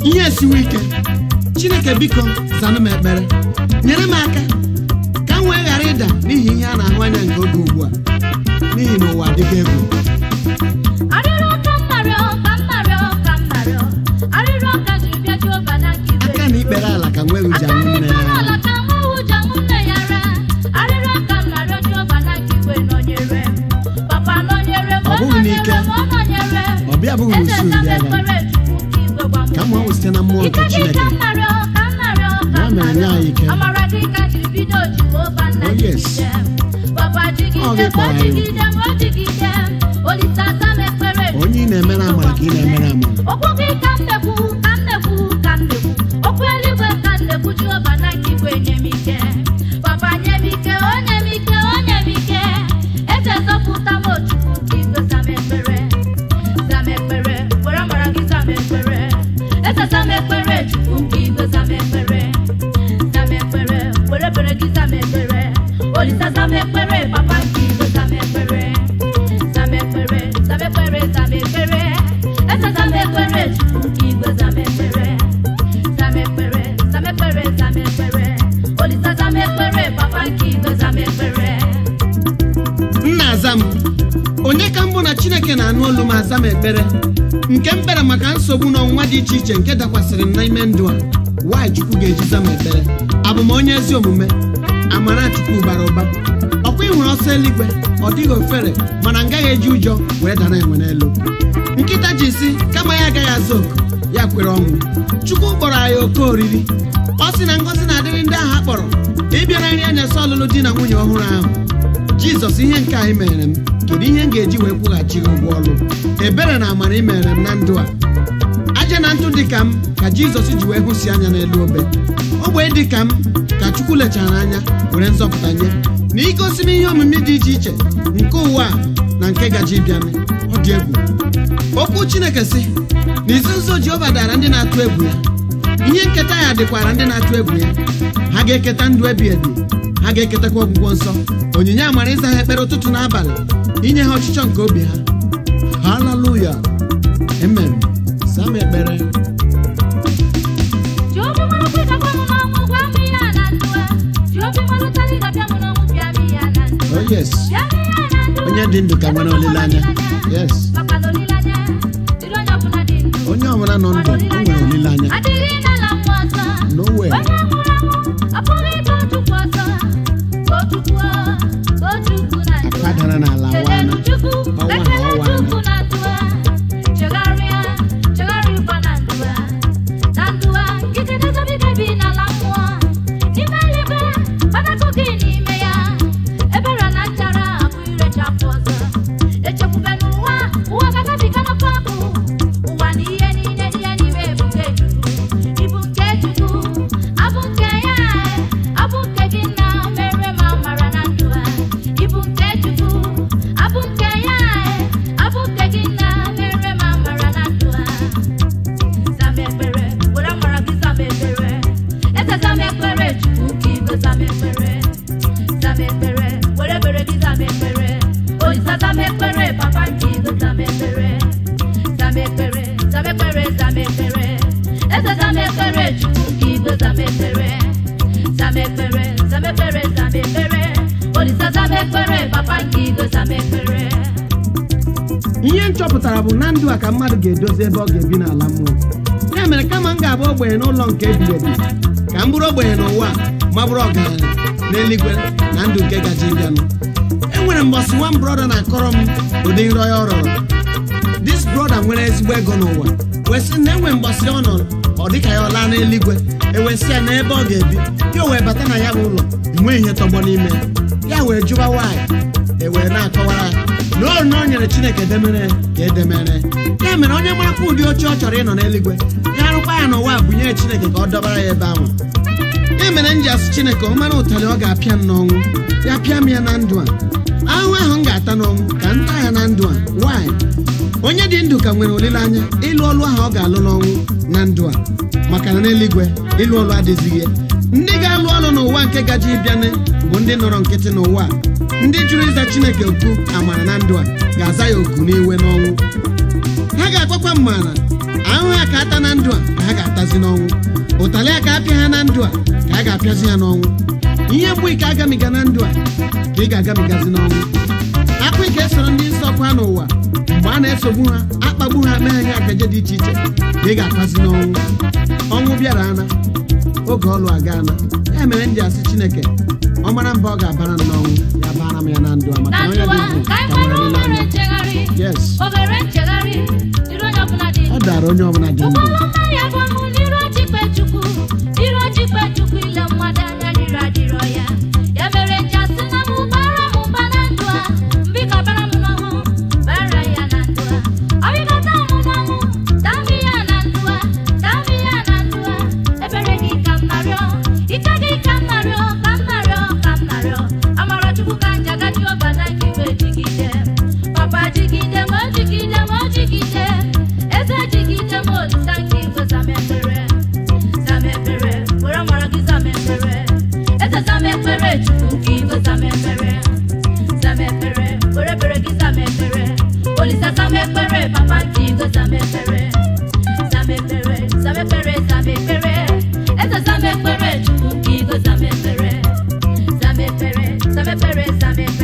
ihe esiwe ike chineke biko zanụ m ekpere nyere m aka ka m wee ghara ịda n'ihi ihe a na-ahụ anya nke oge ugbu a n'ihi na ụwa adịghị egwu arịrịọ ka m narịọ ka m narịọ ka m narịọ arịrịọ ka ji bịa Jehova n'aka igwe aka na ikpere ala ka nweghị uji aka anwụ nne n'ikpere ya ala ka nwa ụjọ m nne ya ra arịrịọ ka m narịọ Jehova n'aka igwe nọnyere m papa nọnyere m Ọ bụghị n'ike. nọnyere m ọ nọnyere m ọ bịa bụghị eze n'usu nna m ndị agha ekpere Chukwu ka igwe gwa m ka m hụ site na mmụọ nke ike gị chineke ka m narịọ ka m narịọ ka Ya m mere nye narịọ anyị ike. amara gị ka jiri bido Jehova nna Oh, yes. jigide m papa Ọ jigide gị m kpọrọ o anyị. jigide m o jigide m olise asa m ekpere onye ị na-emere amara ka ị na-emere amara okwu gị ka m na-ekwu ka m na-ekwu ka m na-ekwu okwu eluigwe ka m na-ekwu Jehova na nke igwe nye m ike papa nye m ike onye m ike onye m ike eze zọpụta m ochukwu ka igwe za m ekpere za m ekpere were amara gị za m ekpere eze za m ekpere chukwu ka igwe za m ekpere za m ekpere were ekpere gị za m ekpere olisa za m ekpere papa nke igwe za m ekpere za m ekpere za m ekpere za m ekpere eze za m ekpere chukwu ka igwe za m ekpere za m ekpere za m ekpere za m ekpere olisa za m ekpere papa nke igwe za m ekpere nna aza m onye ka mbụ na chineke na-anụ olu m aza m ekpere nke m kpere maka nsogbu na ọnwụnwa dị iche iche nke dakwasịrị m n'ime ndụ a nwanyị chukwu ga-eji za m ekpere abụ m onye ezi omume amara chukwu bara ụba ọkwa ị hụrụ ọsọ eluigwe ọ dịghị ofere mana m gaghị eji ụjọ wee dara enwe n'elu nkịta ji si kama ya agaghị azụ oku ya kwere ọnwụ chukwu kpọrọ anyị oke oriri ọ sị na ngọzi na-adịrị ndị ahụ a kpọrọ ịbịara nri anya sọ ọlụlụ di na nwunye ọhụrụ ahụ jizọs ihe nke anyị mere m kedu ihe m ga-eji wee kwụghachi gị ụgwọ ọrụ ebere na amara ị mere m na ndụ a aja na ntụ dị ka m ka jizọs ji wee hụsi anya n'elu obe ogbe dị ka m ka chukwu lechara anya were nzọpụta nye na igosi m ihe omimi dị iche iche nke ụwa a na nke gaji ịbịanụ ọ dị egwu okwu chineke si na izu nso jehova dara ndị na-atụ egwu ya ihe nketa ya dịkwara ndị na-atụ egwu ya ha ga-eketa ndụ ebi ebi ha ga-eketakwa ọgwụgwọ nsọ onyinye amara ịza ha ekpere ụtụtụ na abalị inye ha ọchịchọ nke obi ha haleluya amen sam ekpere Jehova mara kwe ka gwa m n'ọnwụ gwa m ihe a na ndụ a Jehova mara ụtalị ga-abịa m n'ọnwụ bịa m ihe a na ndụ a oh yes bịa m ihe a na ndụ a onye dị ndụ ka nwere olileanya yes maka na olileanya dịrị onye ọbụla dị ndụ onye ọbụla nọ ndụ o nwere olileanya adịghị n'ala mmụọ ọzọ nowhere onye nwụrụ anwụ apụghị ịga Chukwu ọzọ ka o Chukwu ka o Chukwu na ndụ a. akwa dara n'ala Kelere wana Chukwu ọnwa na ekele ọnwa Chukwu na ndụ a chegharịa chegharịkwa na ndụ a na ndụ a nkịtị na-ezobiga bi n'ala mmụọ n'ime eluigwe ọnakụ gị n'ime ya ebere na nchara abụ irechapụ ọzọ echekwube n'ụwa ụwa gagabiga n'ọkụ ọkụ ụwa na ihe niile dị ya n'ime ebuge Chukwu ibu nke Chukwu abụ nke ya abụ nke gị na mere ma mara na ndụ a ibu nke Chukwu abụ nke ya abụ nke gị na mere ma mara na ndụ a zama ekpere were amara gị zama ekpere eze zama ekpere chukwu ka igwe zama ekpere zama ekpere were ekpere gị zama ekpere olisa zama ekpere papa nke igwe zama ekpere zama ekpere zama ekpere zama ekpere eze zama ekpere chukwu ka igwe zama ekpere zama ekpere zama ekpere zama ekpere olisa zama ekpere papa nke igwe zama ekpere ihe m chọpụtara bụ na ndụ a ka mmadụ ga-edozi ebe ọ ga-ebi n'ala mmụọ ya mere kama m ga-abụ ogbenye n'ụlọ nke ebighị ebi ka m bụrụ ogbenye n'ụwa a, ma bụrụ ọgaranya n'eluigwe na ndụ nke gaji ịbịanụ enwere mbọsị nwa m brọda na-akọrọ m ụdị nrọ ya ọ rọrọ dis brọda nwere ezigbo ego n'ụwa wee sị na enwe mbọsị ọ nọ ọ dịka ya ọ laa n'eluigwe ewesị ya n'ebe ọ ga-ebi ya o wee bata na ya bụ ụlọ enweghị ihe tọgbọ n'ime ya ya wee jụba nwaanyị ewee na-akọwara ya na ọ na o nyere chineke edemere ka edemere ya mere onye marakwa ụdị oche ọ chọrọ ịnọ n'eluigwe ya arụkwa ya n'ụwa a bunye chineke ka ọ dọbara ya ebe ahụ ya mere m ji asụ chineke ọ mara ụtalị ọ ga-apịa m n'ọnwụ ya pịa m ya na ndụ a ahụhụ ahụ m ga-ata n'ọnwụ ka m taa ya na ndụ a nwaanyị onye dị ndụ ka nwere olileanya ịlụ ọlụ ahụ ọ ga-alụ n'ọnwụ na ndụ a maka na n'eluigwe ịlụ ọlụ adịzighị ya. ndị ga-alụ ọlụ n'ụwa nke gaji ịbịanị bụ ndị nọrọ nkịtị n'ụwa a. ndị jụrụ ịza chineke okwu amara na ndụ a ga-aza ya oku n'iwe n'ọnwụ ha ga-akwakwa mmara ahụhụ ha ka ata na ndụ a ka ha ga-atazi ga-agabigazi n'ọnwụ ụtalị a ka apịa ha na ndụ a ka a ga-apịazi ha n'ọnwụ ihe mgbu ike agamiga na ndụ a ka ị ga-agabigazi n'ọnwụ akpụ ike esoro ndị nsọ ọkụ ha n'ụwa mgbe a na-esogbu ha akpagbu ha mee ha ihe akaje dị iche iche ka ị ga-akwazi n'ọnwụ ọnwụ bịara ana oge ọlụ aga ana ya mere ndị asị chineke ọ mara mba ọ ga-abara m n'ọnwụ ya bara m ya na ndụ a maka na na onye ndụwa dị ndụ ka anyị ka nwere mara ohere ndụ nchegharị yes ohere nchegharị dịrị onye ọbụla dị ọ dara onye ọbụla dị ndụ ụgbọala mma ya bụ ọnwụ n'iru ọchịkpe chukwu iru ọchịkpe chukwu ile mmadụ anya riri adịrọ ya ya mere ji asị na m bara m mba na ndụ a mbika bara m n'ọnwụ bara ya na ndụ a ọbịgata m n'ọnwụ dami ya na ndụ a dami ya na ndụ a ebere gị ka m narịọ ike gị ka m narịọ ka m narịọ ka m narịọ amara chukwu ka njagadi ọbana gị wee jigide papa jigide m jigide m jigide eze jigide m olisa nke igwe zamekpere zamekpere were amara gị zamekpere eze zamekpere chukwu nke igwe zamekpere zamekpere were bere gị zamekpere olisa zamekpere papa nke igwe zamekpere zamekpere zamekpere zamekpere eze zamekpere chukwu nke igwe zamekpere zamekpere zamekpere zamekpere